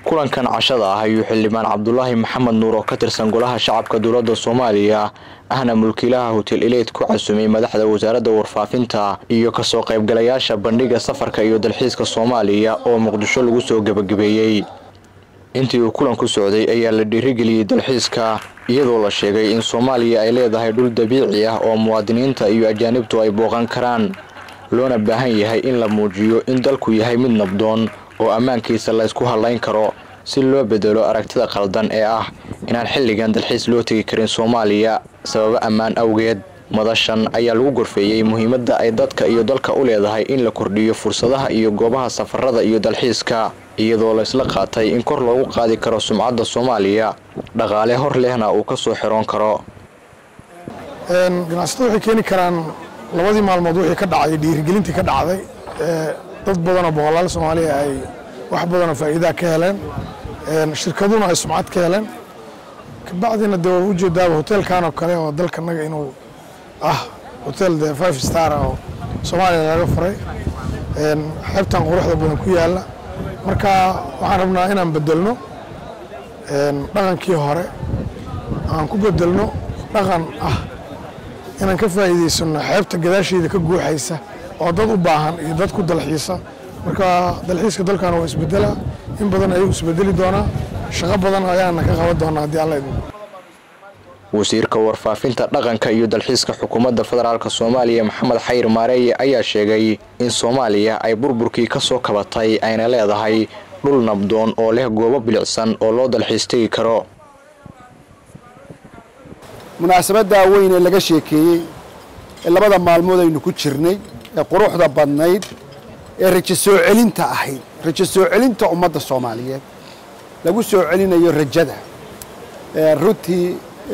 kulankan cashada ah ayuu xildhibaan cabdulaahi maxamed nuur oo ka tirsan golaha shacabka dowladda soomaaliya ahna mulkiilaha hotel eleyd ku casumay madaxda wasaaradda warfaafinta iyo kasoo qaybgalayaasha bandhiga safarka iyo dalxiiska soomaaliya oo muqdisho lagu soo gebagabeeyey intii uu kulanku socday ayaa la dhiirigeliyey dalxiiska iyadoo la sheegay in soomaaliya ay leedahay dhul dabiici ah oo muwaadiniinta iyo ajaanibtu ay booqan karaan loona baahan yahay in la muujiyo in dalku yahay mid nabdoon oo ammaankiisa laysku hadlayn karo si loo bedelo aragtida qaldan ee ah inaan xilligan dalxiis loo tegi karin soomaaliya sababo ammaan awgeed madashan ayaa lagu gorfeeyey muhiimadda ay dadka iyo dalka u leedahay in la kordhiyo fursadaha iyo goobaha safarada iyo dalxiiska iyadoo laysla qaatay in kor loogu qaadi karo sumcadda soomaaliya dhaqaale hor lehna uu ka soo xiroon karo ganacsatada waxay keeni karaan labadii maalmood wixii ka dhacday dhiirigelintii ka dhacday dad badanoo boqolaal soomaaliya ay wax badanoo faa'iidaa ka heleen shirkaduna ay sumcad ka heleen kabacdina dee waa ujeedaaba hoteelkan oo kale oo dalkanaga inuu ah hotel de five star oo soomaaliya laga furay xeebtan quruxda badan ku yaalla marka waxaan rabnaa inaan bedelno dhaqankii hore aan ku bedelno dhaqan ah inaan ka faa'iidaysano xeebta gadaasheeda ka guuxaysa oo dad u baahan iyo dad ku dalxiisa marka dalxiiska dalkan waa isbedelaa in badan ayuu isbedeli doonaa shaqo badan ayaana ka qaban doonaa haddii alla idin wasiirka warfaafinta dhaqanka iyo dalxiiska xukuumadda federaalk soomaaliya maxamed xayir maareeye ayaa sheegay in soomaaliya ay burburkii ka soo kabatay ayna leedahay dhul nabdoon oo leh goobo bilicsan oo loo dalxiis tegi karo munaasabaddaa weyn ee laga sheekeeyey ee labada maalmood aynu ku jirnay ee quruxda badnayd ee rajo soo celinta ahayd rajo soo celinta ummadda soomaaliyeed lagu soo celinayo rajada runtii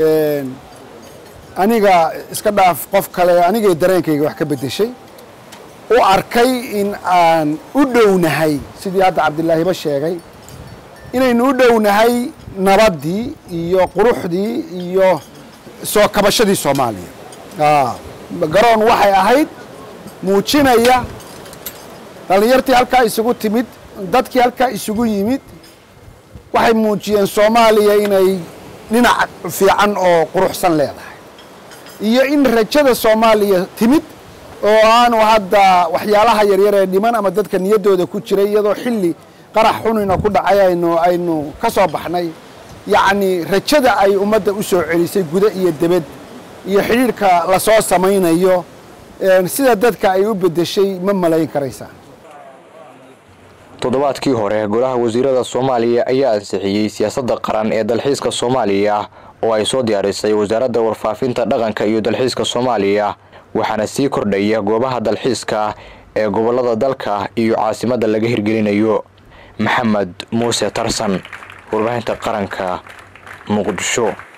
aniga iska dhaaf qof kale anigay dareenkayga wax ka beddeshay u arkay in aan u dhownahay sidii hadda cabdilaahiba sheegay inaynu u dhownahay nabaddii iyo quruxdii iyo soo kabashadii soomaaliya garoon waxay ahayd muujinaya dhallinyartii halkaa isugu timid dadkii halkaa isugu yimid waxay muujiyeen soomaaliya inay dhinac fiican oo quruxsan leedahay iyo in rajada soomaaliya timid oo aanu hadda waxyaalaha yaryar ee dhiman ama dadka niyaddooda ku jiray iyadoo xilli qarax xunina ku dhacay aynu aynu ka soo baxnay yacni rajada ay ummadda u soo celisay guda iyo debed iyo xidhiirhka lasoo samaynayo sida dadka ay u beddeshay ma malayn karaysaa toddobaadkii hore golaha wasiirada soomaaliya ayaa ansixiyey siyaasadda qaran ee dalxiiska soomaaliya oo ay soo diyaarisay wasaaradda warfaafinta dhaqanka iyo dalxiiska soomaaliya waxaana sii kordhaya goobaha dalxiiska ee gobollada dalka iyo caasimadda laga hirgelinayo maxamed muuse tarsan warbaahinta qaranka muqdisho